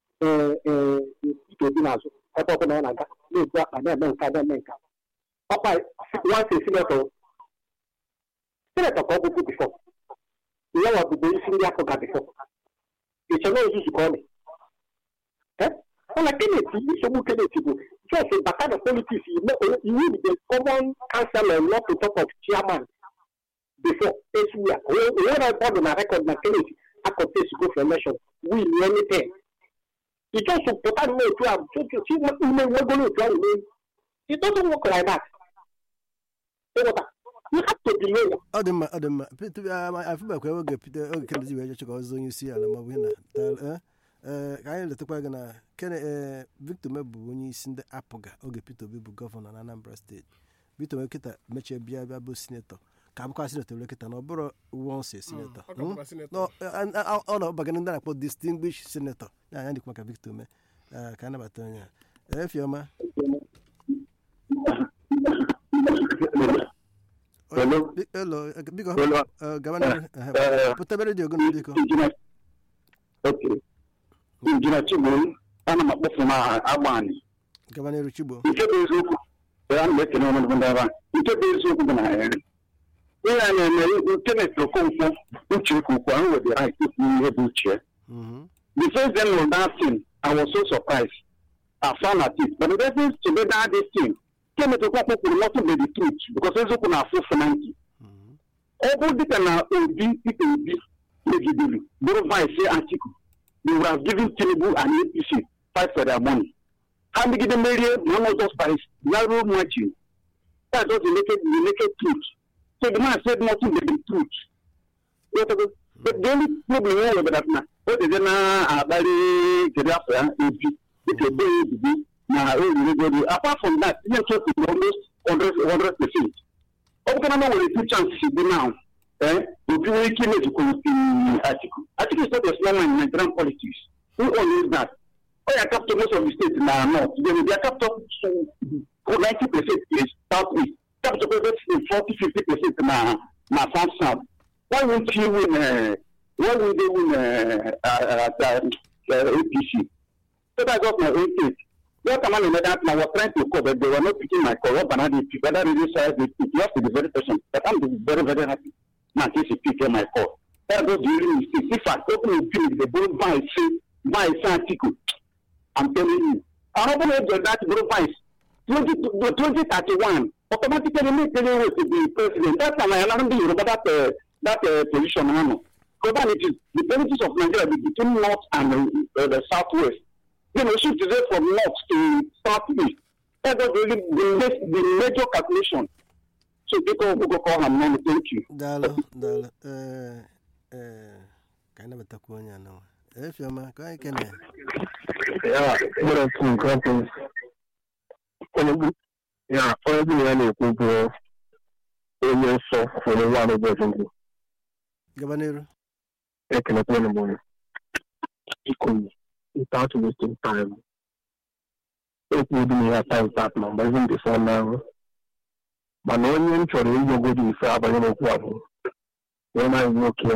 vito obi n'azụ ebe ọbụla ọ na-aga na-ebu akpa na-eme nka na-eme nka ọkwa nwanse sinetọ sinetọ ka ọ bụbu bifọ ya nwa bụbu isi ndị afọ ga bifọ iche na ozuzu ka ọ dị mana kenet nsogbu kenet bụ just bata na politiks iwu the common councilor not to talk of chairman before echi ya onwe na bọọdụ na rekọd na kenet akọntesi go for election win anything ịjọsụ pụta na otu a si ime nwegoro otu ahụ n'elu it doesn't work like that ịghọta you have to delay ya ọ dị mma ọ dị mma afụbakwa oge pete oge kennedy wee chọchọ ka ọzọ onye isi ala maọbụ ihe na daalụ, eh? Eh, ka anyị letakwa gị na kene eh, victor me bụ onye isi ndị apụga oge peter obi bụ gọvanọ na anambra steeti victor me kịta mechie bịa bịa bụ sinetọ ka abụkwa sinetọ were kịta na ọ bụrụ wonse sinetọ ọ ka bụkwa sinetọ. No, eh, an- a- ọ na-ọbaga ndị na-akpọ distinguished senator ya anya dịkwa ka victor me Eh, ka anabata onye a efiọma Hello. Bi- hello eh, biko Hello. eh, gaba n'ihu. Eh, Eh, pụtabere dị ogono biko injinia okay injinia chigburu ana m akpọfu na agbani gaba n'iru chigbo nke bụ eziokwu ya na ekene ọnọdụ ndị ebe a nke bụ eziokwu bụ na ya ihe a na-eme kenet okonkwo uche ka ukwu ahụ nwere right ikwu ihe bụ uche Mhm. the first day of that thing i was so surprised i found at it but the reference to that this thing kenet okonkwo kwuru nothing but the truth because eziokwu na-afụ fụnanki Mhm. ọ bụ dịka na obi ikpe obi megidere bụrụ vice atiku they would have given tinubu and apc fight for their money ha megide merie na ọnọdụ spice narrow margin that's just the naked the naked truth so the man said nothing but the truth Yotago? but the only problem ya nwere that na o dede na-akpali kedu afọ ya obi dịka ebe ya ebibi na oriri apart from that ihe nke kwuru almost 100 percent ọ bụkana na nwere two chances dị now eh obi nwere ike imejikwa atiku atiku is not a small man in nigerian politics who owns that ọ ya capital most of the state na north then their capital ninety percent is south east capital percent forty fifty percent na na south south why won't you win uh, why won't they win uh, uh, uh, uh, apc so that's just my own take what am I in that now? I was trying to call, but they were not picking my call. What banana pick? Whether really size they pick, you have to be very patient. But I'm very, very happy. Now, in case you pick my call. That was the only mistake. If I open a bill, they don't buy say, buy say article. I'm telling you. I'm not going to do that, bro, vice. 20, 2031, automatically make any way to be president. That's why I learned you about that, uh, that uh, position. No? Because then it is the benefits of Nigeria between north and uh, the southwest you know, shift is from north to southeast. That was really the, the major calculation. So people who go call him now, thank you. daalụ daalụ ee ee ka anyị nabatakwa onye a nawa efiọma ka anyị kene ya gbara tu nke ọkụ onye bụ ya onye bụ na ya na-ekwu bụ onye nsọ onye nwa anụ ụbọchị ndụ gaba n'iru ekelekwa onye bụ iko without wasting time ekwu dị na ya time start na mgbe even before now mana onye m chọrọ ịnyegodi ife abanye n'okwu a bụ onye anyị nwoke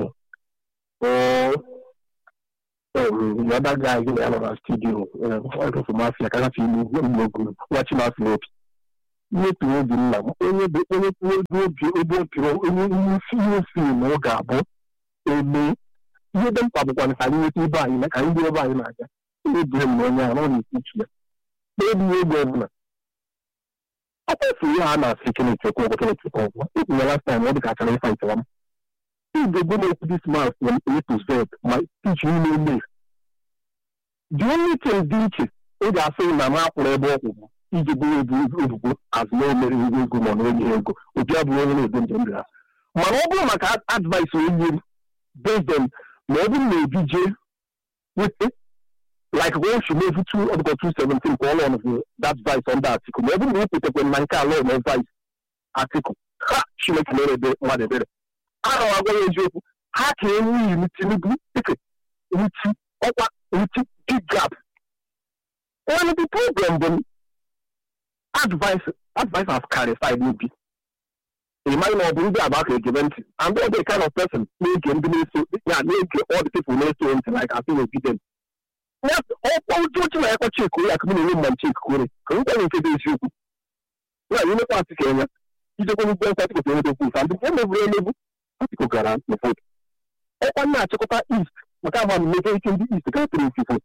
the other guy gị na ya nọ na studio ọdụfụ mafia ka gafe ime ugwu wachi mafia obi mmepe obi nna m onye bụ onye obi obi opiri onye ihe fim ọ ga-abụ eme ihe dị mkpa bụkwa ka anyị nweta ebe anyị na ka anyị dị ebe anyị na-aga ebire m na onye ahụ ọ na-esi iche ya n'ebighị ego ọbụla ọkwefu ihe a na-asị keneti okwu keneti okwu ịkwụnye last time ọ dị ka achara ịfa itewa m igwe go make this man from A to Z ma teach you no way. The only thing dị iche ị ga-asị na m akwụrụ ebe ọkwụ bụ iji bụrụ ebu ebubo azụ na omere iwu ego ma na onye ego obi abụrụ onye na-ego njem dị ha mana ọ bụrụ maka advice onye m based on ma ọ bụrụ na ebi jee wete like when she move to article 217 ka all of that vice on that article ma ọ bụrụ na o kwetekwe na nke ala na vice article ha chineke mere ebe mmadụ ebere ana m agwa ya eziokwu ha ka enwe iri tinubu dịka nti ọkwa nti big gap one of the problem bụ advice advice has carry side n'obi ịmaghị na ọ bụ ndị agba ka egebe ntị and ọ dị kind of person na-ege ndị na-eso ya na-ege all the people na-eso ntị like asị na obi dem ọkwa ụjọ ochi na yakwa chekuru ya ka m na-enwe mma nche ekukore ka m kwanye nke dị eziokwu ya anyị mekwa asị ka enya ijekwa n'ugbo nkwatị kwesịrị enweta okwu ụfa ndị emeburu emebu Atiku gara na vote. Ọkwa na-achịkọta East maka ahụ na mebe ike ndị East ka tụrụ mfife.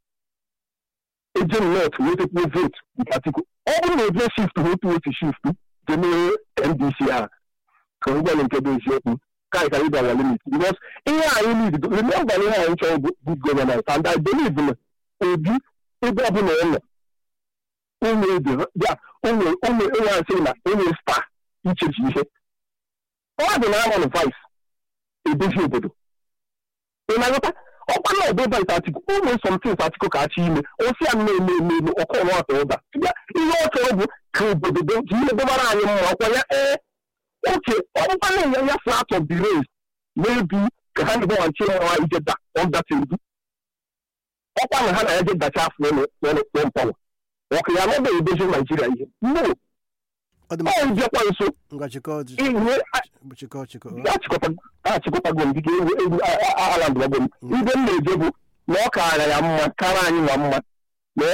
Ejem North wetekwuo vote nke Atiku. Ọ bụrụ na eje shift otu otu shift je mee NDC a ka ngwa nke bụ eziokwu ka anyị ka anyị bịara limit because ihe anyị need remember na ihe anyị chọrọ bụ good governance and I believe na obi ebe ọbụla ọ nọ ụmụ ebe ya ụmụ ụmụ enwe asị na onye star ichechi ihe ọ dị na amon vice edozi obodo ị na-aghọta ọkwa na ọbụ vice atiku ụmụ somtins atiku ka achị ime osi ya na-eme eme eme ọkụ ọnụ atọ ụda ihe ọ chọrọ bụ ka obodo ji ihe dobara anyị mma ọkwa ya ee oke ọkpụkpa na-enye ya flat of the race n'ebi ka ha na-egbanwachi nwa ijeda ọdata ebu ọkwa na ha na ya je dacha afọ n'ụlọ mpawa ọka ya nọba edozi naijiria ihe no ọ bịakwa nso ihe achịkọtago m dịka egwu egwu alandwago m ibe m na-eje bụ na ọ kaara ya mma kara anyị nwa mma